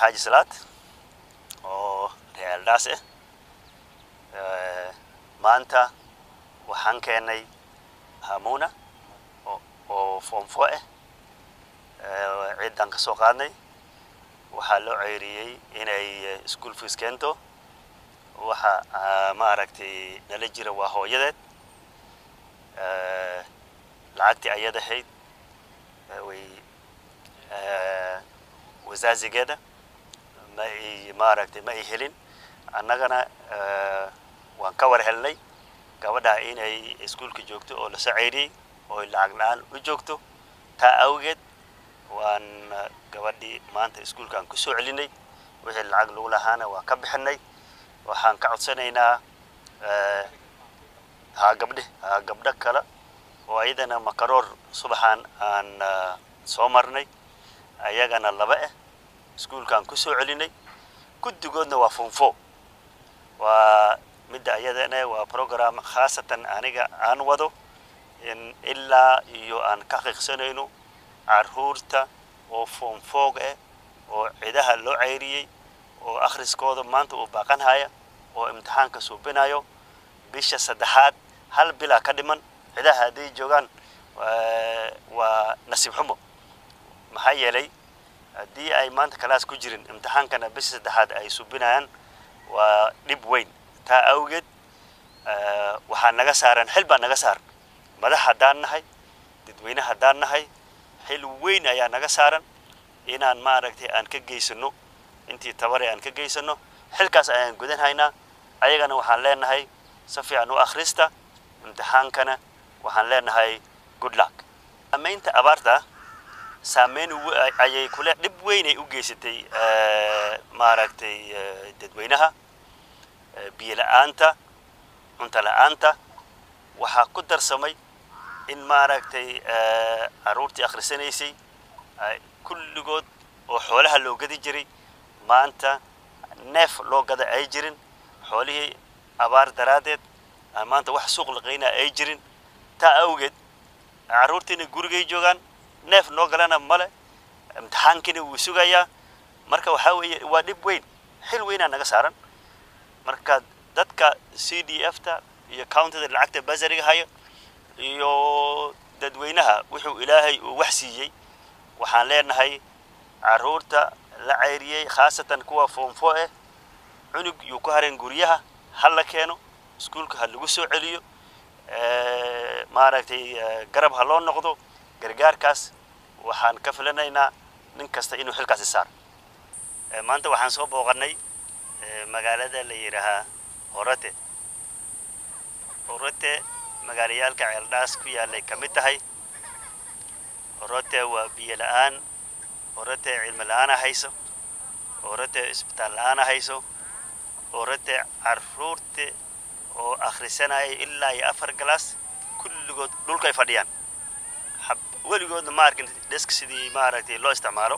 xaaji salaad oo reer eldhaas ah maanta waxaan keenay hamuna oo foomfo ah ciidan ka soo qaadnay waxaa loo ceyriyey inay school fees keento waxa maaragtay nala jira waa hooyadeed lacagtii ayada ahayd way wasaazigeeda ma ay maaragtay ma ay helin annagana waan ka war helnay gabadha inay iskuolka joogto oo lasoo ceyriyey oo lacag la-aan u joogto taa awgeed waan gabadhii maanta iskuolkaan ku soo celinay wixii lacag lagu lahaana waan ka bixinay waxaan ka codsanaynaa haa gabdhe haa gabdho kale oo ayadana makaroor subaxaan aan soo marnay ayagana laba ah iskuolkaan ku soo celinay guddigoodna waa funfo waa midda ayadana waa program khaasatan aniga aan wado in ilaa iyo aan ka qiiqsanayno caruurta oo foomfoog ah oo cidaha loo ceyriyey oo akhriskooda maanta uu baaqanhaya oo imtixaanka suubinayo bisha saddexaad hal bilaa ka dhiman cidaha hadday joogaan waa nasiib xumo maxaa yeelay haddii ay maanta kalaas ku jirin imtixaankana bisha saddexaad ay suubinayaan waa dhib weyn taa awgeed waxaa naga saaran xil baa naga saaran madax haddaan nahay dadweyne haddaan nahay xil weyn ayaa naga saaran inaan maaragtay aan ka geysano intii tabare aan ka geysano xilkaas ayaan gudanhaynaa ayagana waxaan leenahay si fiican u akhrista imtixaankana waxaan leenahay good luck saamaynta abaarta saameyn ayay kule dhib weynay u geysatay maaragtay dadweynaha biyo la-aanta cunto la-aanta waxaa ku darsamay in maaragtay caruurtii akhrisanaysay kulligood oo xoolaha loo gadi jiray maanta neef loo gada ay jirin xoolihii abaar daraaddeed maanta wax suuq laqaynaa ay jirin taa awgeed carruurtiina gurigay joogaan neef noo galana male imtixaankiina wuu sugayaa marka waxaa weeye waa dhib weyn xil weynaa naga saaran marka dadka c d f ta iyo countyda lacagta basariga haya iyo dadweynaha wuxuu ilaahay uu wax siiyey waxaan leenahay caruurta la ceyriyey khaasatan kuwa foomfo ah cunug yuu ku hareen guryaha ha la keeno iskuolka ha lagu soo celiyo maaragtay garab ha loo noqdo gargaarkaas waxaan ka filanaynaa nin kasta inuu xilkaasi saaro maanta waxaan soo booqanay magaalada la yidhaahaa horate horate magaalayaalka ceeldhaas ku yaallay ka mid tahay horate waa biyo la-aan horate cilmi la-aana hayso horate isbitaal la-aana hayso horate caruurta oo akhrisanaya ilaa iyo afar galaas kulligood dhulkay fadhiyaan weligoodna ma arkin desk sidii maaragtay loo isticmaalo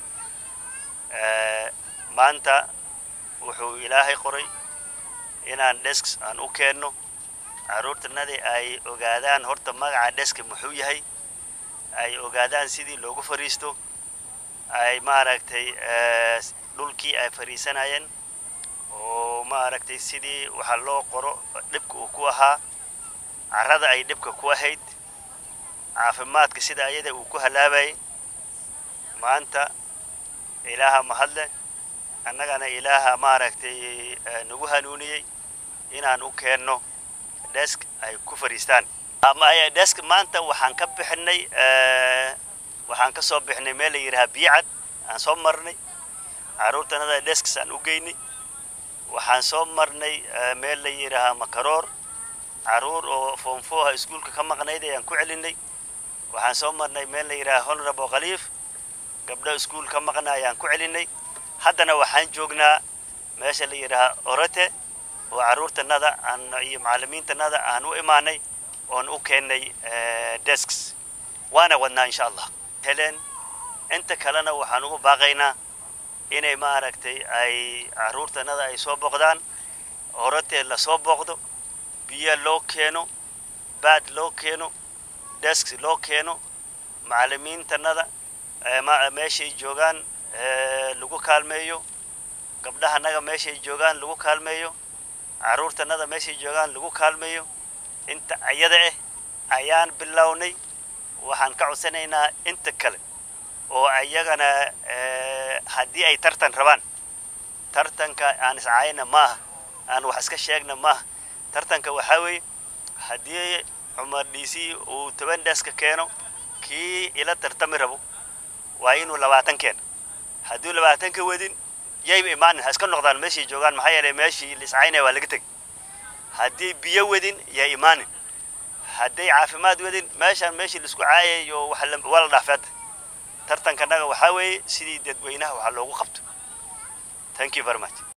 maanta wuxuu ilaahay qoray inaan desk aan u keenno carruurtanadii ay ogaadaan horta magaca deska muxuu yahay ay ogaadaan sidii loogu fariisto ay maaragtay dhulkii ay fariisanayeen oo maaragtay sidii waxaa loo qoro dhibka uu ku ahaa carrada ay dhibka ku ahayd caafimaadka sida ayada uu ku halaabayay maanta ilaaha mahadle annagana ilaaha maaragtay nagu hanuuniyey inaan u keenno desk ay ku fariistaan desk maanta waxaan ka bixinay waxaan ka soo bixinay meel la yidhaha biyacad aan soo marnay carruurtanada desks aan u geynay waxaan soo marnay meel la yidhaahaa makaroor carruur oo foomfooha iskuolka ka maqnayd ayaan ku celinay waxaan soo marnay meel la yidhaha honorable khaliif gabdho iskuol ka maqna ayaan ku celinay haddana waxaan joognaa meesha la yidhaahaa orate oo carruurtanada aan iyo macallimiintanada aan u imaanay oon u keennay desks waana wadnaa insha allah heleen inta kalena waxaan ugu baaqaynaa inay maaragtay ay carruurtanada ay soo booqdaan horate lasoo booqdo biyo loo keeno baad loo keeno desk loo keeno macallimiintanada meeshay joogaan lagu kaalmeeyo gabdhahanaga meeshay joogaan lagu kaalmeeyo carruurtanada meeshay joogaan lagu kaalmeeyo inta ayada ah ayaan bilownay waxaan ka codsanaynaa inta kale oo ayagana haddii ay tartan rabaan tartanka aan iscaayna maaha aan wax iska sheegna maaha tartanka waxaa weeye haddii cumar dhiisi uu toban dheska keeno kii ila tartami rabo waa inuu labaatan keeno hadduu labaatan ka wadin yayba imaanin ha iska noqdaan meeshay joogaan maxaa yeelay meeshii la iscaynaya waa laga tegay haddii biyo wadin yaa imaanin hadday caafimaad wadin meeshaan meeshii laisku caayayo waa la dhaafeeda tartankanaga waxaa weeye sidii dadweynaha waxaa loogu qabto thank you very much